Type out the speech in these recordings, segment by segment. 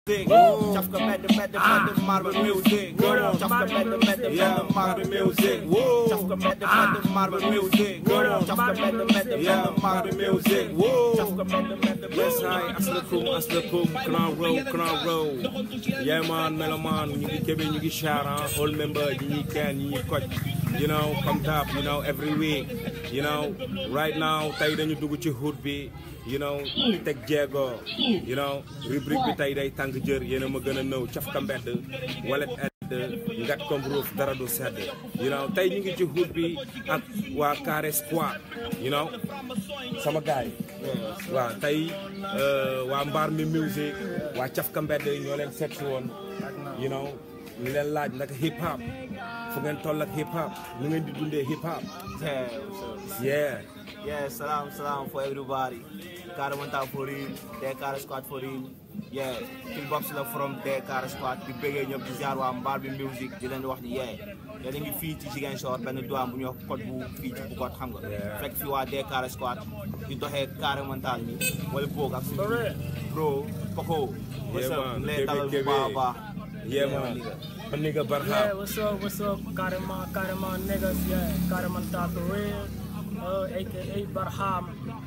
Chafka med the med the med the marble music. Chafka med the med the med the marble music. Chafka med the med the marble music. Chafka med the med the med the marble music. Chafka med the med the Yes, hi, asalakum, asalakum, Crown Row, Crown Row. Yeah, man, meloman, ñu ngi kebe, ñu ngi shara, all member, ñu ngi ken, ñu ngi coach. You know, come up, you know, every week. You know, right now, tey dañu dugg ci hood bi. You know, teg jéego. You know, rubrique bi tey day tàng jër, yéen a ma gën a nëw, cafka mbedd, walet edd, ngat comme roof, dara du sedd. You know, tey ñu ngi ci hood bi ak waa Carré Squad. You know, sama gaay waaw tey waa mbaar mi music waa cafka mbedd ñoo leen seet si woon you know ñu leen laaj naka hip hop fu ngeen toll ak hip hop nu ngeen di dundee hip hop Yeah, what's up? yeah Yeah, salam, salam for everybody. Karamanta for real, Dekar Squad for real. Yeah, King Bobs la from Dekar Squad di bëggee ñëpp di ziar waa Mbar bi music di leen di wax ni yeah. yéen a ngi fii ci Ziguinchor benn doam bu ñuy wax code bu fii ci Bukot xam nga. fekk fi waa Dekar Squad di doxee Karamanta ni wala boog ak suñu bro Poko. what's Yeah, up man. ñu lay dalal bu Kébé, baax a baax. yeah man man ni nga Yeah, barxaam what's up, what's up? Carrément, carrément, niggas, yeah. Carrément, top for real. Uh, aka Barham.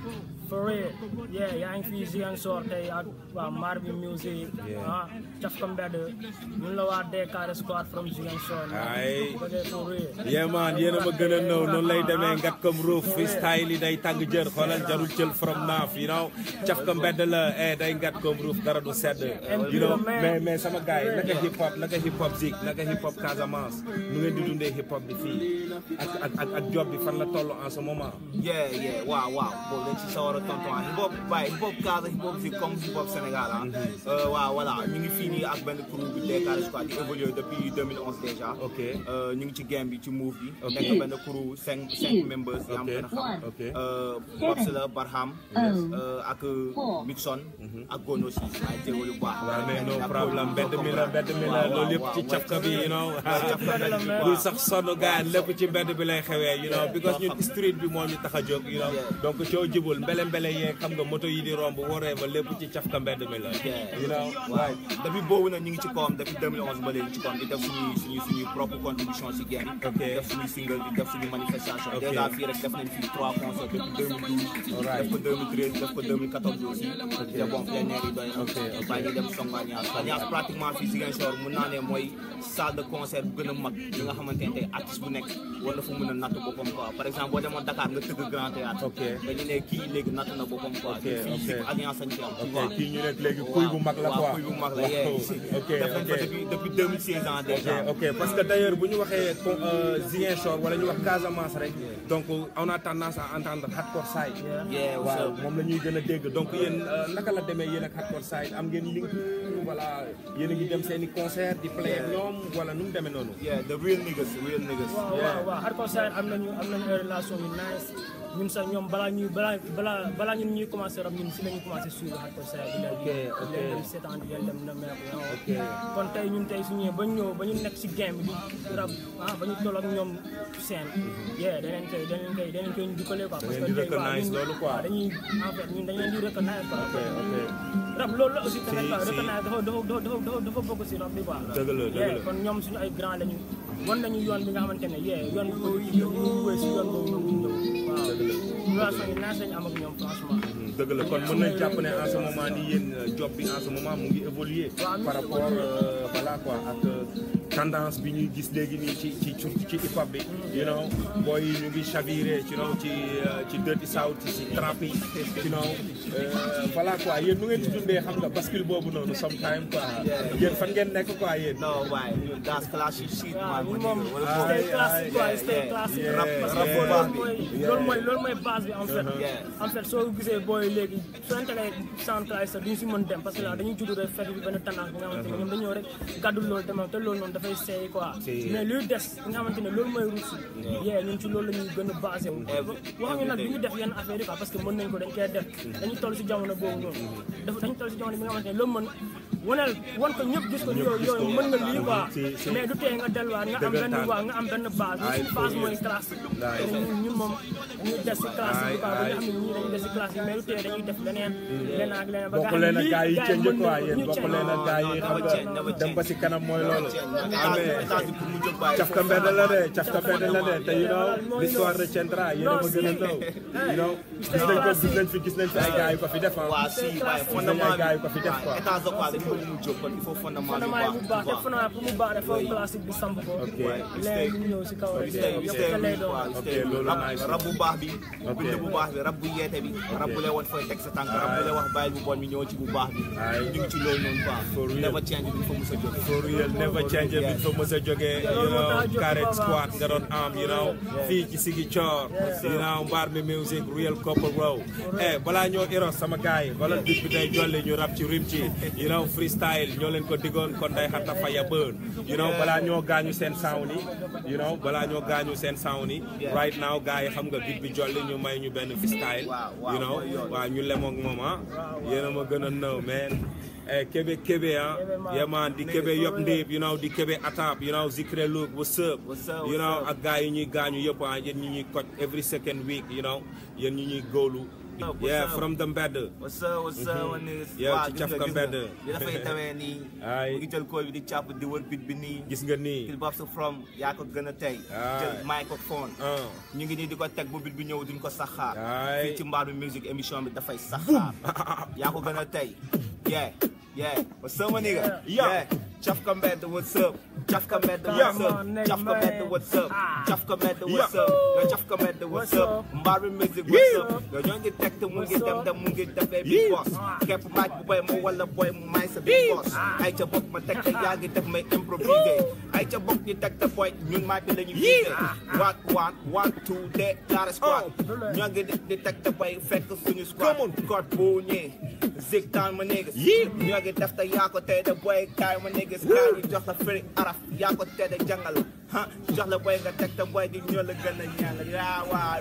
For real. Yeah, yaa ngi fii Ziguinchor tey ak waa Marbi Music. Yeah. ah Cafka Mbedd. ñun la waa Dekar Squad from Ziguinchor. Ay. Bëggee for real. yeah man yéen a ma gën a nëw noonu lay demee ngat comme roof freestyle yi day tàng jër xoolal jarul jël from naaf you know cafka mbedd la eh day ngat comme roof dara du sedd you know mais mais sama gars yi naka hip hop naka hip hop zik naka hip hop Casamance nu ngeen di dundee hip hop bi fii ak ak ak ak job bi fan la toll en ce moment yeah yeah waaw waaw boobu dañ ci sawar a tontu ah hip hop bàyyi hip hop Casa hip hop fii comme hip hop Sénégal ah. Euh, waaw voilà ñu ngi fii nii ak benn crew bi Dekar Squad di évoluer depuis 2011 déjà. ok Euh, ñu ngi ci game bi ci move bi. Ok. nekk benn crew cinq cinq members. yaa am Ok. gën a xam. ok Euh, Bobs la Barham. euh, ak Mixon. ak Gono si maa ngi jégalu bu baax. waaw mais no Ak problème Gono, mbedd mi la mbedd mi la waaw, loolu yëpp waaw, ci waaw, cafka bi you know Cafka mbedd la, man. bu sax sonn gars lépp ci mbedd bi lay xewee you know because ñun street bi moo ñu tax a jóg you know donc coo jibul mbele mbele yeeg xam nga moto yi di romb waree ba lépp ci cafka mbedd mi la you know waaw depuis boobu nag ñu ngi ci kawam depuis 2011 ba léegi ci kawam di def suñuy suñuy suñuy propre contribution ci game bi. Ok. di def suñuy single di def suñuy manifestation. Ok. déjà fii rek def nañ fii trois concerts depuis 2012. Alright. def ko 2013 def ko 2014 aussi. te bon plein air yi doy na. Ok, ok. bàyyi ñu dem Songo Alliance. Alliance pratiquement fii Ziguinchor mun naa ne mooy salle de concert bu gën a mag li nga xamante ne tey artiste bu nekk war na fa mën a natt boppam quoi par exemple boo demoon Dakar nga tëgg Grand Théâtre. Ok. dañu ne kii léegi natt na boppam quoi. Ok, fii ok. fii Alliance lañ fi am. tu ok vois. kii ñu nekk léegi kuy bu mag la waaw quoi kuy bu mag la yee. Waaw, ok def nañ ok ko depuis depuis 2016 ans ok déjà. ok parce que d'ailleurs bu ñu waxee co- euh, Ziguinchor wala ñu wax Casamance rek donc on a tendance à entendre hardcore side Yeah, what's waaw up? moom la ñuy gën a dégg donc yéen euh, naka la demee yéen ak hardcore side am ngeen link voilà yéen a ngi dem seen i concert di play ak ñoom wala nu mu demee noonu Yeah, the real niggas, real niggas. waaw waaw waaw hardcore side am nañu am nañu ay relation yu nice ñun sax ñoom balaa ñuy balaa balaa balaa ñun ñuy commencé rap ñun si la ñuy commencé suivre hardcore side di leen Ok, ok. di leen dem seetaan di leen dem na meek Ok. kon tey ñun tey su ñëwee ba ñu ñëw ba ñu nekk si game bi di rap ah ba ñu toll ak ñoom seen yeah daneen koy daneen koy daneen koy dukkalee quoi Da ngeen di tey, waaw, recognize ñun- loolu quoi. waaw, dañuy en fait ñun dañ leen di recognize quoi Ok, ok. rap loolu la aussi tamit Si, quoi si. recognize dafa dafa dafa dafa dafa bokk si rap bi quoi Dëgg la, dëgg Yeah, la. kon ñoom suñu ay grand lañu wan nañu yoon bi nga xamante ne yee yoon bi ñu ñu wéy si yoon boobu ñu ñëw waaw relation yi naaj lañu am ak ñoom franchement dëgg la kon mën nañ jàpp ne en ce moment nii yéen euh, job bi en ce moment mu ngi évoluer par rapport euh, voilà quoi ak euh, tendance bi ñuy gis léegi nii ci ci ci ci hip hop bi you know booy yi ñu ngi chaviré you know ci euh, ci dirty south ci trap yi you know euh, voilà quoi yéen nu ngeen ci dundee xam nga bascule boobu noonu sometime quoi yéen fan ngeen nekk quoi yéen No, why? That's classic shit, waaw man. ñun moom Wala Ah, stay yeah, classique quoi yeah, stay yeah, classique yeah, rap parce que yeah, loolu yeah. mooy Yeah. loolu mooy loolu mooy base bi en fait Yeah. en fait soo gisee booy léegi soo integré soundcloud sax duñu si mën dem parce que là dañuy judd rek fekk bi benn tendance bi nga xamante ne ñoom dañoo rek gàddu loolu demee te loolu noonu daf dafay seey quoi Si. mais luy des li nga xamante ne loolu mooy ruus yee ñun ci loolu la ñuy gën a basé wu waxuñu nag du ñu def yenn affaire yi quoi parce que mën nañ ko dañ koy def dañuy toll si jamono boobu noonu dafa dañu toll si jamono bi nga xamante ne loo mën waneel wan ko ñëpp gis ko yooyu yooyu mën nga lii quoi Si, si. mais du tee nga delluwaat nga am benn Dëggantaan. waa nga am benn base Ay, suñu base pour mooy yéen. classe Ay. te ñun ñun moom dañuy des si classe Ay, yi quoi ba ay. nga xam ne ñii dañuy des si classe yi mais du tee dañuy def leneen leneen ak leneen ba nga bokk xam leen ne ak lii gars yi gars change mën nañ quoi ko, yéen ñu bokk change. leen ak gars yi Non, xam never change, never nga dem ba si kanam mooy loolu amee cafka mbedd la de cafka mbedd la de te you know l'histoire retiendra yéen a ma gën a ndaw you know gis nañ ko gis nañ fi gis nañ fi ay gars yu ko fi def ah waa si waaye fondement ay gars yu ko fi def quoi. état de quoi dañu bëgg mu jóg kon il faut fondement bi fondement yi bu baax te baax fondement pour mu baax dafa classique bi samp ko Ok. léegi ñu ñëw si kaw rek stay yow stay yow lay doon Ok, loolu rab nice. rab bu baax bi Ok. bind bu baax bi rab bu yeete bi rab bu lay woon fooy teg sa tànk rab bu lay wax bàyyil bu bon bi ñëw ci bu baax bi Ay. ñu ngi ci loolu noonu For quoi real. never change bi fa mos a jóg for real never change bi fa mës a jógee you know Karet squad nga doon am you know fii ci Sigi Coor you know mbaar mi music real couple row eh balaa ñoo iros sama gars yi wala bit bi day jolli ñu rap ci rim ci you know freestyle ñoo leen ko diggoon kon day xatta faya bën you know balaa ñoo gaañu seen sound yi you know balaa ñoo gaañu seen sound yi right now gars yi xam nga bit bi jolli ñu may ñu benn freestyle Waaw, waaw, you know mooy yoon. waaw ñu lemoog moom ah yéen a ma gën a nëw man eh Kébé Kébé ah yeah man di Kébé yop ndéeb you know di Kébé atap you know Zikre Look what's up What's up, you know what's up? ak gars yi ñuy gaañu yëpp ah yéen ñi ñuy coach every second week you know yéen ñi ñuy góolu What's up, what's yeah up? from the mbedd what's up what's up wa niggas Yow waaw ci gis nga cafka gis nga mbedd. li dafay tawee nii Ay. mu ngi jël kool bi di càpp di wër bit bi nii gis nga nii Kil Bob sa from yaa ko gën a tey Ay. jël microphone ah ñu ngi nii di ko teg bu bit bi ñëw duñ ko saxaar Ay. fii ci mbaar bi musique émission bi dafay saxaar yaa ko gën a tey yeah yeah what's up ma nigga yeah cafka mbedd what's up cafka mbedd what's up cafka mbedd what's up cafka mbedd what's up nga cafka mbedd what's up mbaar bi musique what's up nga ñoo ngi teg te mu ngi dem dem mu ngi defee big boss képp maaj bu bay ma wala boy mu may sa big boss ay ca bokk ma teg te yaa ngi def may improviser ay ca bokk ñu teg te boy ñun maaj bi la ñu visé one one one two de Daara squad ñoo ngi di di teg te boy fekk suñu squad code bu ñëwee zig town ma niggas ñoo ngi def te yaa ko tey de boy kaay ma niggas kaay ñu jox la firi araf yaa ko tey de jàngal ha jox la boy nga teg te boy di ñoo la gën a ñaan yaa waa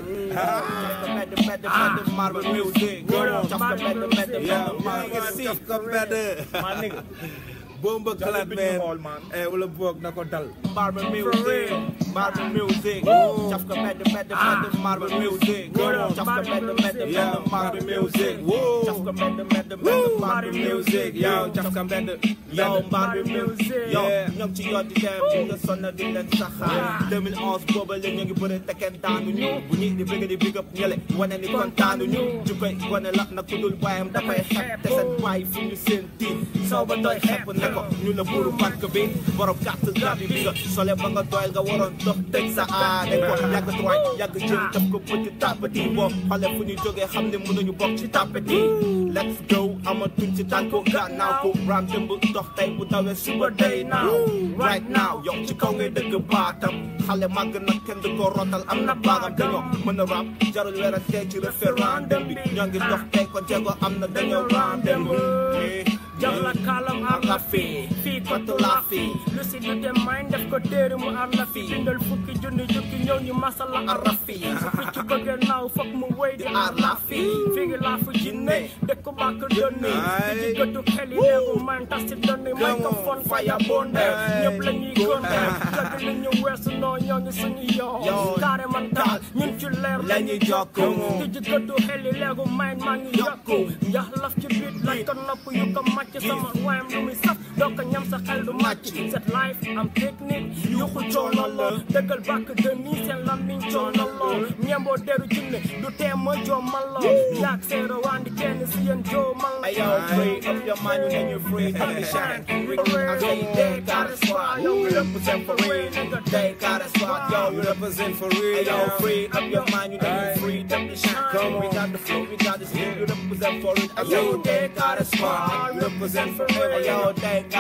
medd medd medd marble music jox ko medd medd medd marble si cafka mbedd ma nigga boo mbëgg xalaat bi ñu xool, man eh wala boog na ko dal Marble music, marble music, cafka medd medd medd marble music, cafka medd medd medd marble music, cafka medd medd medd marble music, yow cafka medd, yow marble music, yow ñoo ngi ci yoon di dem ci nga sonn di leen saxaar 2011 booba la ñu ngi bëre te kenn daanu ñu bu ñi di bëgg di big up ñële wane ni kontaanu ñu ju koy wane la na ku dul bàyyam dafay xeeb te seen bàyyi fu ñu seen tiit soo ba doy xepp ne ko ñu la buuru banque bi borom carte grab bi nga sole ba nga doyal nga waroon dox teg sa aade ko yàgg troy yàgg jëm def ko petit tapati boo xale fu ñu jógee xam ne mënuñu bokk ci tapati let's go amatuñ ci tànku gannaaw ko ram dëmb dox tey bu dawee suba day now right now yow ci kaw ngay dëgg baatam xale màgg nag kenn du ko rotal am na baagam dañoo mën a rap jarul werante ci référendum bi ñoo ngi dox tey ko jéego am na dañoo rendez-vous jox la kaalam ar la fii fii kotu la fii lu si du dem may def ko téere mu ar la fii bindal fukki junni jukki ñëw ñu masal la ar la fii su picc bëggee naaw foog mu wéy di ar la fii fii ngi laa fu jinne dëkk bàkk dënni di ci gëddu xel yi leegu man tas si dënni may ko fon faya bonde ñëpp la ñuy gonde dëgg li ñu weesu noo ñoo ngi suñu yoon carré man daal ñun ci leer la ñuy jokku di ci gëddu xel yi leegu may maa ngi yokku njax laf ci biit lañ ko nopp yu ko màcc sama waayam lu muy saf doo ko ñam sa xel du màcc set life am technique yuxu coono la dëggal bàkk de nii seen lammiñ coono lool ñemboo deru jinne du tee ma joomal la yaag seero wandi kenn si yéen joomal la Ayo, free up your mind, you know you're free to be shine. I say they got a squad, yo, we represent for real, nigga. They got a squad, yo, we represent for real. Ayo, free up your mind, you know you're free to be shine. Come, we got the flow, we got the skill, you represent for it. Ayo, they got a squad, we represent for real. Ayo, they got a squad.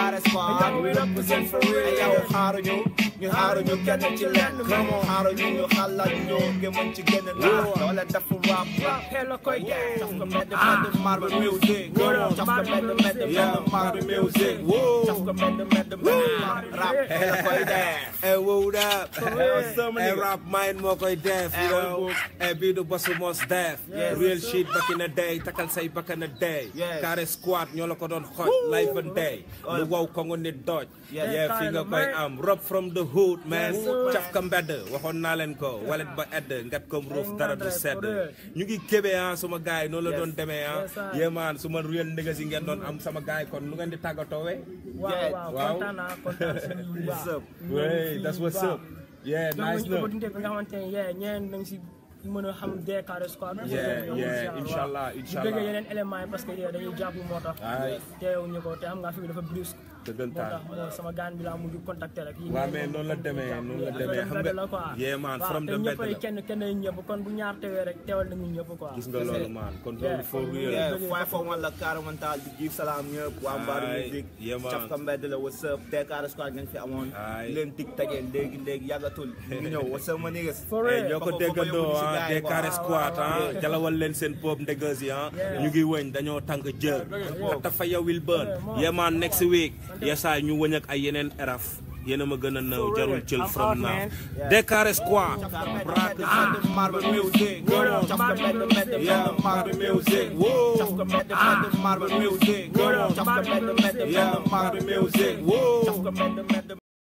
on we represent for real yow xaaruñu ñu xaaruñu kenn ci lenn xaaruñu ñu xalaat ñu gëmën ci gën a naax doole def rap rap xel la koy def Chaf ko medd medd marbe music Chaf ko medd medd medd marbe music Chaf ko medd medd medd rap la koy def Hey, what up? sama Hey, nigga. rap mind moo koy def, you Hey, know. what Hey, bii du bosu mos def. Yes. Real shit back in the day, takal say back in the day. Yes. Carré squad ñoo la ko doon xoj, life and day. Lu wow ko nga nit doj. Yes. Yeah, fi nga koy man. am. Rob from the hood, man. Yes, sir. Caf ka mbedd, waxoon naa leen ko. Walet ba edd, ngat comme roof, Ay, dara du ngandre, sedd. for real. ñu ngi kébé ah suma gaay noonu la Yes. doon demee ah. Yes, sir. Yeah man, suma real niggas yi ngeen doon am sama gaay kon nu ngeen di tàggatoo we? waaw waaw Waaw. kontaan naa kontaan si lu What's baax. up? ñu Wey, fii that's bu what's baax. up. Yeah, jox nice nañu na. opportunité bi nga xamante ne yeah ñeen nañ si mën a xam DKR squad. Yeah, yeah, inshallah, di inshallah. bëgg yeneen éléments yi parce que yeah, dañuy jàpp moo tax. Aye. teewuñu ko te xam nga fi bi dafa brusque. moo dëggantaan. tax moo sama gaan bi laa mujj contacter rek. Waaw, mais noonu la demee, noonu la demee, xam nga- la quoi. Yeah, man, Waaw, from te the ñëpp bed ay la. kenn kenn ay ñëpp kon bu ñaar teewee rek teewal nañu ñëpp quoi. gis nga loolu man kon loolu Yeah, for kon real Yeah, five for one la Karamantal di jiif salaam ñëpp waa Mbaaru Aye, music yeah, man. Chaf ko mbedd la what's up DKR squad ngeen fi amoon Aye. leen tig tagee léegi léegi yàggatul ñu ñëw what's up ma niggas For Eh, real. ñoo ko Ba- ba- ba déggandoo yóbbu si ah gars yi, DKR quoi. squad ah Yeah. jalawal leen seen pop ndëgës yi ah Yeah. ñu ngi wëñ dañoo tàng jër dafa yow will burn Yeah, man. yemaan next week yesaay ñu wëñ ak ay yeneen eraf yéen a ma gën a nëw jarul cël I'm from out, now man. DKR squad Marbe music Chaf ko medd medd medd marbe music Chaf ko medd medd marbe music Chaf ko medd medd medd marbe music Chaf ko medd medd